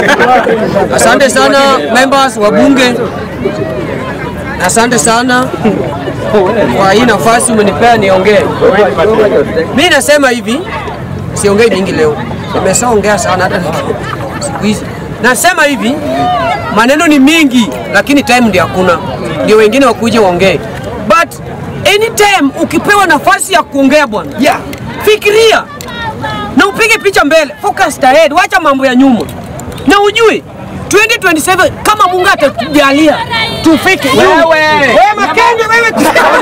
Asante sana members wa bunge, asante sana kwa hii nafasi umenipea niongee. Mi nasema hivi, siongei mingi leo, nimeshaongea sana hata siku hizi. Nasema hivi, maneno ni mingi, lakini time ndio hakuna, ndio wengine wakuje waongee, but anytime ukipewa nafasi ya kuongea bwana, yeah. fikiria na upige picha mbele, focus ahead, wacha mambo ya nyuma, na ujue 2027 kama Mungu atatujalia tufike. Wewe wewe Makenge, wewe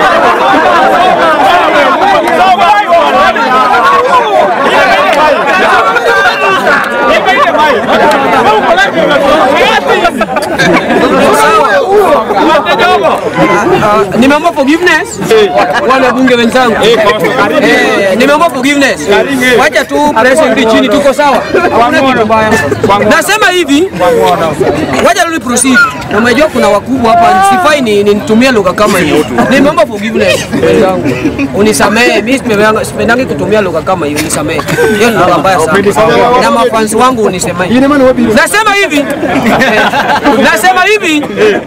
Uh, nimeomba forgiveness wana bunge wenzangu, Eh, nimeomba forgiveness. Wacha tu press irudi chini, tuko sawa, hakuna kitu mbaya. Nasema hivi, wacha rudi proceed. Na Umejua kuna wakubwa hapa, sifai ni ni nitumie lugha kama hiyo. Nimeomba forgiveness wenzangu, unisamehe. Mimi sipedangi sipedangi kutumia lugha kama hiyo, nisamehe. Hiyo ni lugha mbaya sana, na mafans wangu unisamehe. Nasema hivi, nasema hivi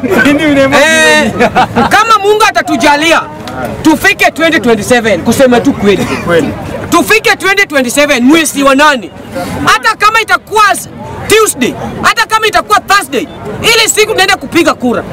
eh, kama Mungu atatujalia tufike 2027 kusema tu kweli tufike 2027 mwezi wa nane, hata kama itakuwa s- Tuesday, hata kama itakuwa Thursday, ile siku tunaenda kupiga kura.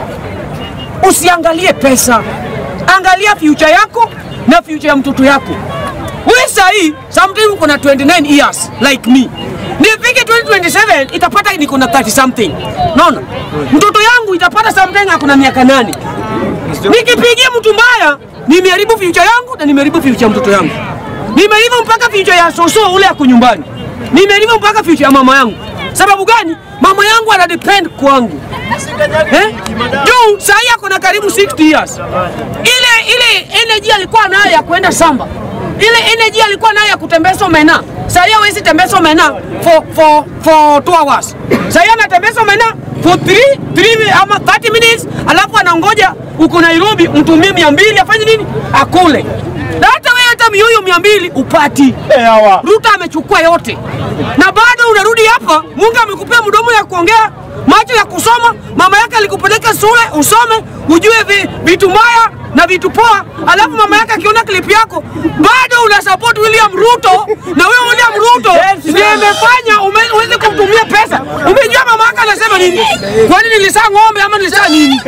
Usiangalie pesa, angalia future yako na future ya mtoto yako. Wewe sahii sometimes uko na 29 years like me, nifike 2027 itapata niko na 30 something. Naona mtoto yangu itapata something ako na miaka nane. Nikipigia mtu mbaya, nimeharibu future yangu na nimeharibu future ya mtoto yangu. Nimeharibu mpaka future ya soso ule ako nyumbani. Nimeharibu mpaka future ya mama yangu. Sababu gani? Mama yangu ana depend kwangu. Eh? Juu saa hii ako na karibu 60 years. Ile ile energy alikuwa nayo ya kwenda samba. Ile energy alikuwa nayo ya kutembeza omena. Saa hii hawezi tembeza omena for for for 2 hours. Saa hii anatembeza omena for 3 3 ama 30 minutes alafu anangoja uko Nairobi mtumie 200 afanye nini? Akule. Na hata wewe hata mioyo 200 upati. Ruto amechukua yote na bado unarudi hapa. Mungu amekupea mdomo ya kuongea, macho ya kusoma. Mama yake alikupeleka shule usome, ujue vi, vitu mbaya na vitu poa, alafu mama yake akiona clip yako bado una support William Ruto, na wewe William Ruto ndiye imefanya ume- uweze kumtumia pesa. Umejua mama yake anasema nini? Kwani nilisaa ng'ombe ama nilisaa nini?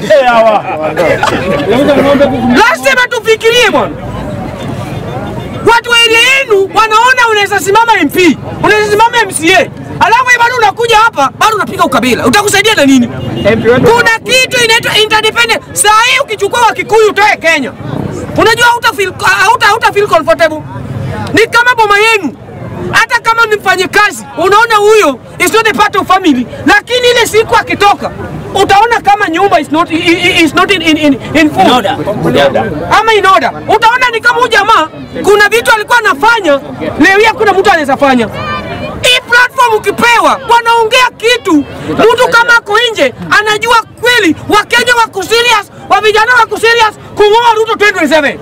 Lazima tufikirie bwana watu wa area yenu wanaona unaweza simama MP, unaweza simama MCA, alafu wewe bado unakuja hapa bado unapiga ukabila, utakusaidia na nini? Kuna kitu inaitwa interdependent. Saa hii ukichukua Wakikuyu utoe Kenya, unajua hauta feel, hauta, hauta feel comfortable. Ni kama boma yenu, hata kama ni mfanyikazi, unaona huyo is not a part of family, lakini ile siku akitoka utaona kama nyumba is not, i- i- is not in, in, in, in full ama in order. Utaona ni kama huyu jamaa kuna vitu alikuwa anafanya leo hii hakuna mtu anaweza fanya. Hii platform ukipewa, wanaongea kitu, mtu kama ako nje anajua kweli Wakenya wako serious, wa vijana wako serious kung'oa Ruto 2027.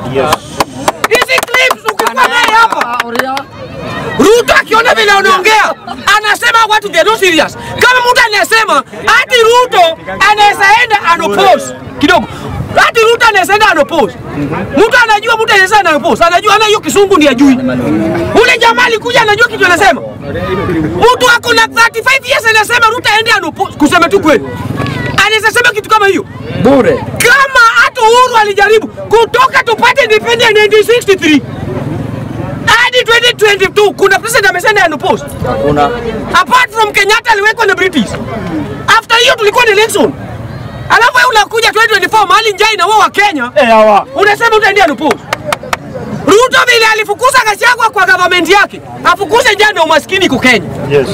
Hizi clips ukikuwa naye hapa Ruto akiona vile unaongea anasema watu they are not serious. Kama mtu anasema hati Ruto anaweza enda anopose kidogo, hati Ruto anaweza enda anopose. Mtu anajua mtu anaweza enda anopose, anajua ana hiyo kisungu ndiye ajui. Ule jamaa alikuja anajua kitu anasema. Mtu ako na 35 years anasema Ruto aende anopose, kusema tu kweli. Anaweza sema kitu kama hiyo bure. kama hata Uhuru alijaribu kutoka tupate independence 1963 hadi 2022 kuna president amesema anopose. Hakuna. Apart from Kenyatta aliwekwa na British. After hiyo tulikuwa na election. Alafu wewe unakuja 2024 mahali njaa inaua wa Kenya. Unasema utaendea anopose. Ruto vile alifukuza Gachagua kwa government yake, afukuze njaa na umaskini kwa Kenya. Yes.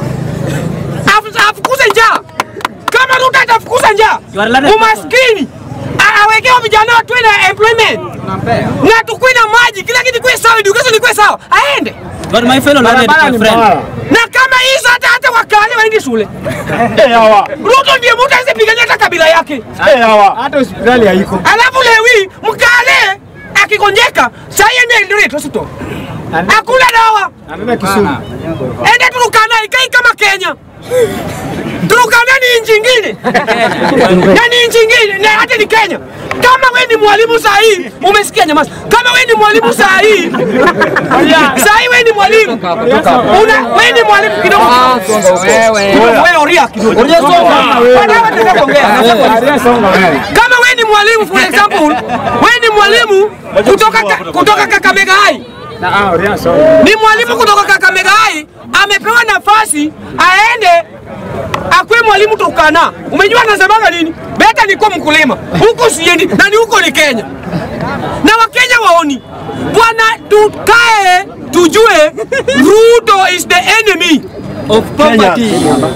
Afu- afukuze njaa. Kama Ruto atafukuza njaa, umaskini a- awekewa vijana watuwe na employment na tukuwe na maji, kila kitu kuwe sawa, education ikuwe sawa, aende But my fellow learned Barabara ni my friend, mbaya. na kama hizo hata hata wakale waende shule. Eh, hawa. Ruto ndiye mtu aweze pigania hata kabila yake, Eh, hawa. Hata hospitali haiko. alafu lewi mkale akigonjeka saa hii ende Eldoret hospital. Hakuna dawa. Anaenda Kisumu. Ende Turkana ikai kama Kenya. Turkana ni nchi ingine. Na ni nchi ingine na hata ni Kenya. Kama we ni mwalimu saa hii, umesikia nyamaza. Kama we ni mwalimu saa hii, saa hii we ni mwalimu. Una we ni mwalimu kidogo. Wewe oria kidogo. Oria songa. Baadaye nataka kuongea. Aria songa wewe. Kama we ni mwalimu for example, we ni mwalimu kutoka ka- kutoka Kakamega High. Na ah, Aria songa. Ni mwalimu kutoka Kakamega High amepewa nafasi aende akwe mwalimu Turkana. Umejua anasemaga nini? Beta niko mkulima huko siendi, na ni huko ni Kenya, na Wakenya waoni bwana, tukae tujue Ruto is the enemy of poverty.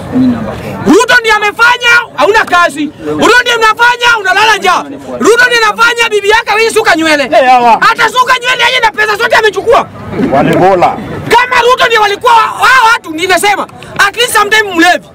Ruto ndiye amefanya hauna kazi. Ruto ndiye mnafanya unalala njaa. Ruto ndiye anafanya bibi yake wewe suka nywele. hawa. Hata suka nywele yeye na pesa zote amechukua. Walibola. Kama Ruto ndiye walikuwa hao watu ninasema at least sometime mlevi.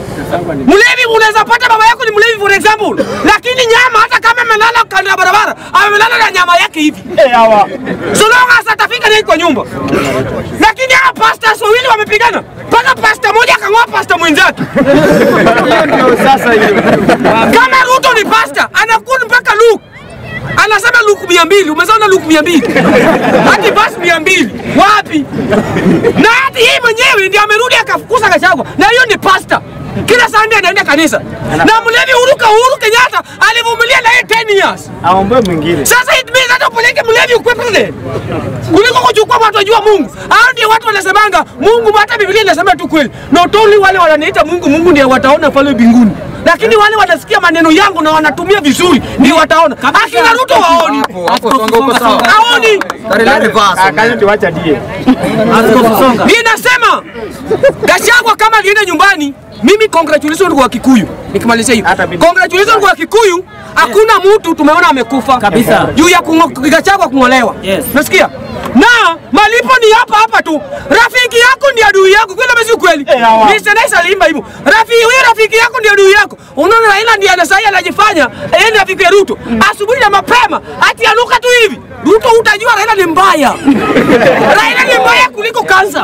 Mlevi unaweza pata baba yako ni mlevi for example, lakini nyama hata kama amelala kando ya barabara, amelala na nyama yake hivi. Eh, hawa. So long as atafika naye kwa nyumba. Lakini hawa pastors wawili wamepigana. Mpaka pasta moja akang'oa pasta mwenzake. Hiyo ndio sasa hiyo. Kama Ruto ni pasta, anakuwa mpaka Luke. Anasema Luke mia mbili, umezaona Luke mia mbili hati basi mia mbili wapi? Na hati yeye mwenyewe ndiye amerudi akafukuza Gachagua, na hiyo ni pasta. Kila Sunday anaenda kanisa, na mlevi Uruka Uhuru Kenyatta alivumilia na yeye 10 years. Aombe mwingine. Sasa it means hata upeleke mlevi ukwe president kuliko kuchukua watu wajua Mungu. Hao ndio watu wanasemanga Mungu, hata Biblia inasema tu kweli. Not only wale wananiita Mungu, Mungu ndiye wataona pale mbinguni, lakini wale wanasikia maneno yangu na wanatumia vizuri ndio wataona. Akina Ruto waoni, Hapo songa uko sawa. haoni. Akaje tuacha die. Askofu songa. Ninasema Gachagua kama alienda nyumbani, mimi congratulations kwa Kikuyu. Nikimalizia hiyo. Hata mimi. Congratulations kwa Kikuyu, hakuna mtu tumeona amekufa Kabisa. juu ya kungo- Gachagua kung'olewa. Yes. Nasikia? Na malipo ni hapa hapa tu. Rafiki yako ndi adui yako. Kweli ama si kweli? Eh, hawa. Mr. Nice aliimba hivyo. Rafiki huyo rafiki yako ndi adui yako. Unaona Raila ndiye anasai anajifanya yeye ni rafiki ya Ruto. Asubuhi na mapema ati anuka tu hivi. Ruto utajua Raila ni mbaya. Raila ni mbaya kuliko kansa.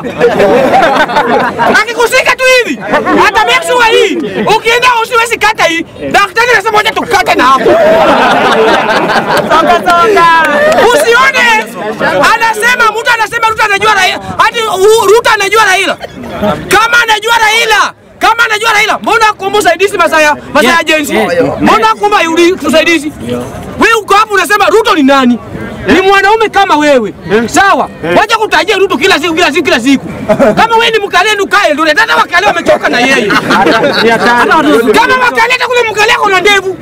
Akikusika tu hivi. Hata make sure hii. Ukienda usiwezi kata hii. Daktari anasema wacha tukate na hapo. Usione anasema mtu anasema Ruto anajua Raila, hadi u- Ruto anajua Raila. Kama anajua Raila, kama anajua Raila, mbona kuomba usaidizi masaa ya masaa ya Yeah, jensi? yeah, yeah. Mbona kuomba yuli tusaidizi? Wewe uko hapo unasema Ruto ni nani? Ni mwanaume kama wewe. Sawa? Wacha kutajia Ruto kila siku kila siku kila siku. Kama wewe ni mkale ukae ndio hata wakale wamechoka na yeye. Ni hatari. Kama wakale hata kule mkale kuna ndevu.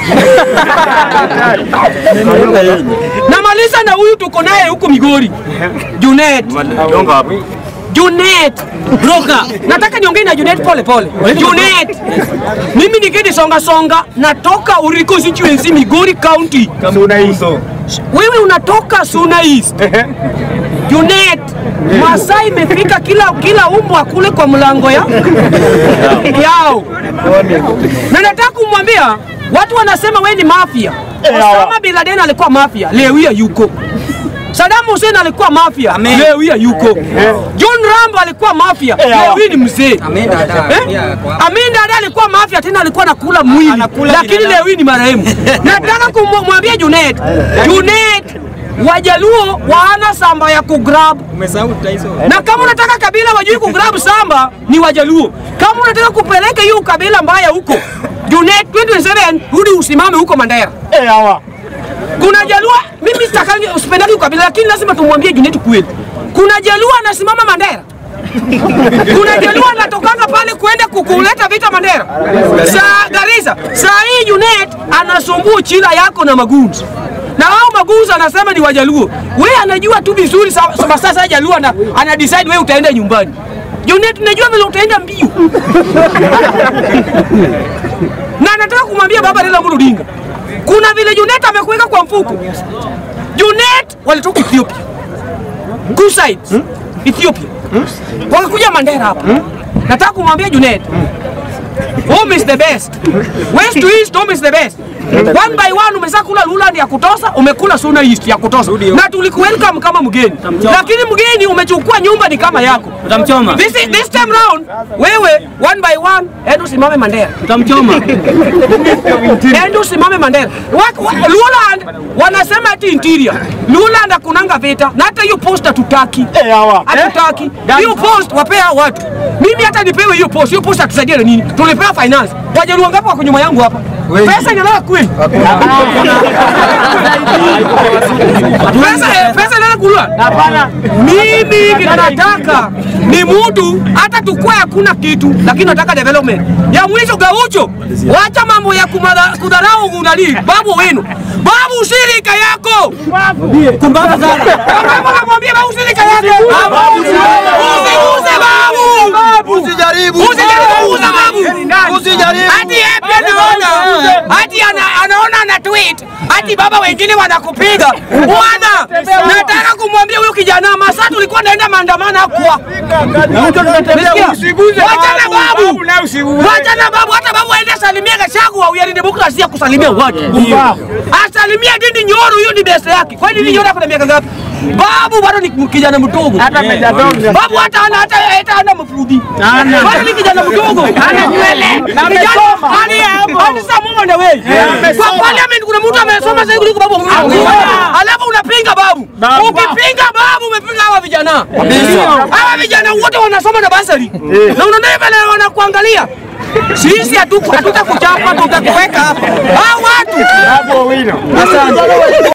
Namaliza na huyu tuko naye huko Migori. Junet. Junet. Broka. Nataka niongee na Junet pole pole. Junet. Mimi ni Gedi Songa Songa natoka Uriko constituency Migori County. Suna hizo. Wewe unatoka Suna East. Junet. Masai imefika kila kila umbwa kule kwa mlango ya yao. Na nataka kumwambia watu wanasema wewe ni mafia. Osama bin Laden alikuwa mafia, leo hii yuko. Saddam Hussein alikuwa mafia, leo hii yuko. John Rambo alikuwa mafia, leo hii ni mzee. Amin Dada. Eh? Pia kwa- Amin Dada alikuwa mafia tena alikuwa anakula mwili, lakini leo hii ni marehemu. Nataka kumwambia Junet, Junet Wajaluo waana samba ya kugrab Umesahau Taiso. na kama unataka kabila wajui kugrab samba ni Wajaluo. Kama unataka kupeleka hiyo kabila mbaya huko Junet 2027 rudi usimame huko Mandera. Eh, hawa. Kuna Jaluo, mimi sitakangi usipendaki ukabila, lakini lazima tumwambie Junet kweli. Kuna Jaluo anasimama Mandera. Kuna Jaluo anatokanga pale kwenda kukuleta vita Mandera. Saa Garissa, saa hii Junet anasumbua chila yako na magunzi. Na wao magunzi anasema ni Wajaluo. Wewe anajua tu vizuri sa- sa- sasa Jaluo ana, ana decide wewe utaenda nyumbani. Junet najua vile utaenda mbio. na nataka kumwambia baba Raila Amolo Odinga, kuna vile Junet amekuweka kwa mfuko. Junet walitoka Ethiopia, Kusaid Ethiopia, wakakuja Mandera hapa. Nataka kumwambia Junet, home is the best, west to east, home is the best. One by one umesha kula Luland ya kutosa, umekula Suna East ya kutosa. Na tulikuwelcome kama mgeni. Lakini mgeni umechukua nyumba ni kama yako. Utamchoma. This, is- this time round wewe one by one endo simame Mandela. Utamchoma. Endo simame Mandela. Wa- wa- Luland wanasema ati interior. Luland hakunanga vita. Na hata hiyo post hatutaki. Eh, hawa. Hatutaki. Hiyo post wapea watu. Mimi hata nipewe hiyo post. Hiyo post hatusaidie na nini? Tulipewa finance. Wajaluo ngapi wako nyuma yangu hapa? Pesa inalala kweli. Pesa eh, pesa inalala kulua. Hapana. Mimi kinataka ni mtu hata tukue hakuna kitu, lakini nataka development ya mwisho. Gaucho, wacha mambo ya kumada- kudharau unali babu wenu. Babu shirika yako Kumbaza sana. Kama namwambia babu shirika yako usiuze babu, Usijaribu. usijaribu kuuza babu, Usijaribu. hadi yeye pia anaona hadi ana, anaona ana tweet hadi baba wengine wanakupiga bwana. Nataka kumwambia huyu kijana masaa tulikuwa naenda maandamano kwa Usiguze Wachana babu, babu. babu na usiguze. Wachana babu, hata babu aende asalimie Gachagua, huyu ni demokrasia kusalimia watu. Asalimie Ndindi Nyoro, hiyo ni best yake. Kwani Ndindi Nyoro ako na miaka ngapi? Babu bado ni kijana mdogo. Hata Meja Dong. Babu hata ana hata hata ana mafudi. Hana. Bado ni kijana mdogo. Ana nywele. Na Kijana amesoma. hadi hadi saa Mungu na wewe. Kwa parliament kuna mtu amesoma zaidi kuliko babu. Alafu unapinga babu. Babu. Ukipinga babu umepinga hawa vijana. Hawa vijana wote wanasoma na basari. Na unaona vile wanakuangalia. Sisi hatuku- hatutakuchapa tutakuweka hapa. Hawa watu Babu Owino. Asante.